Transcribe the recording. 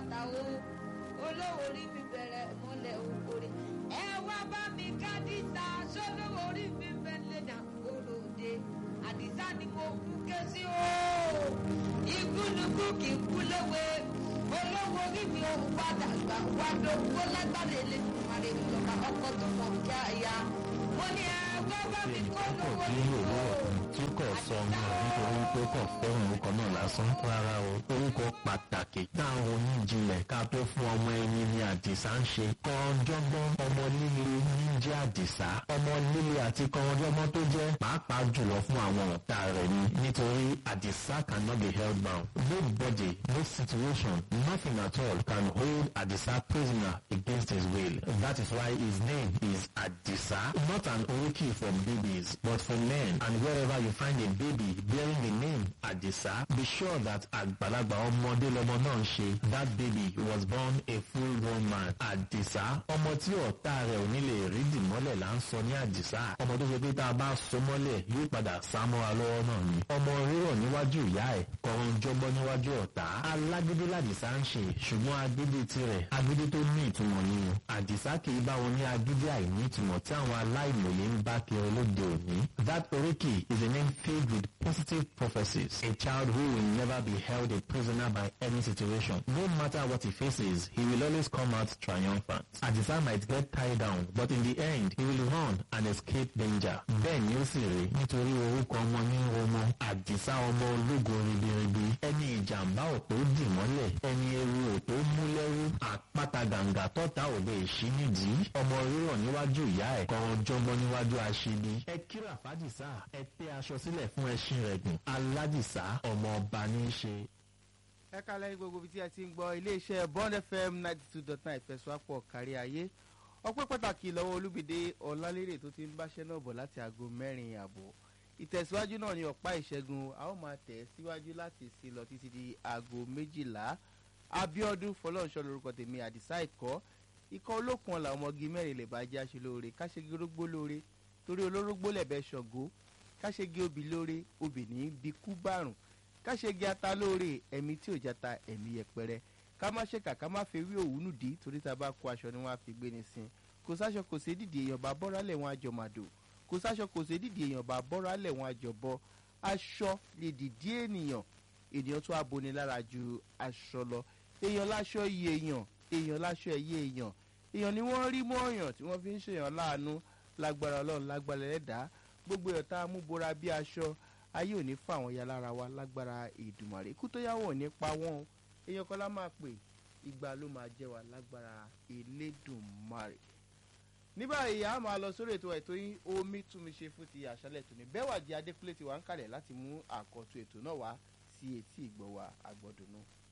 bàtà o olówó orí mi bẹ̀rẹ̀ mọ́lẹ̀ òkòrè ẹ wá bá mi ká dísà sólówó orí mi bẹ̀lẹ̀ dàgbòrò òde àdìsá ni mo kú ké sí o igúnnugún kì í kú léwe olówó orí mi ò padà gbà wá lówó lágbára elédùnmarè ìjọba ọkọ tó mọ kí a ya mo ní ẹ wá bá mi kó lówó ní nínú òwúrọ̀ tí kò sọ ọmọ nítorí pé kò fẹ́ràn orúkọ náà lásán rárá o orúkọ pàtàkì táwọn oníjìnlẹ̀ ká tó fún ọmọ ẹni ní àdìsá ń ṣe kọ́ńjọ́gbọ́n ọmọ líle ní jẹ́ àdìsá ọmọ líle àti kọ́ńjọ́gbọ́n tó jẹ́ pàápàá jùlọ fún àwọn ọ̀tá rẹ̀ ni nítorí àdìsá cannot be held bound nobody no situation nothing at all can hold àdìsá prisoner against his will that is why his name is àdìsá not an oriki for babies but for men and wherever you find a baby bearing the name àdìsá be sure that àgbàlagbà ọmọdé lọmọ náà ń ṣe that baby was born a full grown man àdìsá ọmọ tí ọ̀tá rẹ̀ ò ní lè rí dìmọ́lẹ̀ là ń sọ ní àdìsá ọmọ tó ṣe pé tá a bá so mọ́lẹ̀ yóò padà sá mọ́ra lọ́wọ́ náà ni ọmọ rírọ̀ níwájú ìyá ẹ̀ kọ̀ọ̀rọ̀ jọgbọ́n níwájú ọ̀tá alágídí làdìsá ń ṣe ṣùgbọ́n agídí tirẹ̀ agídí tó ní ìtumọ̀ ni o àdìsá kì í bá wọn ní agídí àìní ìtumọ̀ tí àwọn aláìmọ̀ye ń bá kiri lóde òní that oriki is a name filled with positive prophecies a child who will never be held a prisoner by any situation no matter what he faces he will always come out triumphant àdìsá might get tied down but in the end he will run and escape danger bẹ́ẹ̀ ni ó sì rí nítorí orúkọ ọmọ ní ọmọ àdìsá ọmọ ológo ribiribi ẹni ìjàmbá ò tó dì mọ́lẹ̀ ẹni ewu ò tó mú lẹ́rú àpáta gàǹgà tọ́ta ò lè ṣí nídìí ọmọ rírọ̀ níwájú ìyá ẹ̀ kọ́ran jọgbọ́n níwájú aṣíbi ẹ kíra fàdìsá ẹ tẹ́ aṣọ sílẹ̀ fún ẹṣin rẹ̀ gùn aládìsá ọmọ ọba ní í ṣe. ẹ kálẹ̀ ní gbogbo ibi tí ẹ ti ń gbọ́ iléeṣẹ́ bond fm ninety two dot nine ìfẹsọ̀wápọ̀ kárí ayé ọpẹ́ pàtàkì lọ́wọ́ olúbìdé ọ̀làlérè tó ti ń báṣẹ́ náà bọ̀ láti aago mẹ́rin àbọ̀ ìtẹ̀síwájú náà ní ọ̀pá ìṣẹ́gun a ó máa tẹ̀ síwájú láti sí lọ títí di aago méjìlá abiodun fọlọ́nṣọ́ lorúkọ tèmi àdìsá ìkọ́ ikọ̀ olókun ọ̀la ọmọge mẹ́rin lè bá jẹ́ aṣe lóore káṣegi orógbó lóore torí olórógbó lẹ̀bẹ̀ ṣọ̀gó káṣegi obì lóore obì ní bí kú bárùn káṣegi ata lóore ẹ̀mí tí ò jata ẹ̀mí yẹpẹrẹ ká má ṣe kà ká má fi rí òwúnú dì torí tá a bá kó aṣọ ni wọ́n á fi gbé ní sin kò sáṣọ kò sí dìde èèyàn bá bọ́ra lẹ̀ wọ́n á jọ màdò kò sáṣọ kò sí dìde èèyàn bá bọ́ra lẹ̀ wọ́n á jọ bọ́ aṣọ lè dìdí ènìyàn ènìyàn tó aboni lára ju aṣọ lọ èèyàn láṣọ iye èèyàn èèyàn láṣọ ẹyẹ èèyàn èèyàn ni wọ́n rí mọ́ ọ̀yàn tí wọ́n fi ń ṣèyàn láàánú lágbára ọlọ́run lágbára ẹlẹ́dàá gbogbo èèyàn tá a mú bora bí aṣọ ayé ò ní fà wọ́n ya lára wa lágbára ìdùmàrè ikú tó yáwọ̀ ò ní pa wọ́n o èèyàn kan lá máa pè ìgbà ló máa jẹ́ wa lágbára elédùnmarè ní báyìí a máa lọ sórí ètò ètò yín omi tún mi ṣe fún ti àṣálẹ̀ tòní bẹ́ẹ̀ wà jẹ́ adékúlé ti wà ń kalẹ̀ láti mú àkọ́tún ètò náà wá sí etí ìgbọ̀ wa àgbọ̀dùnú.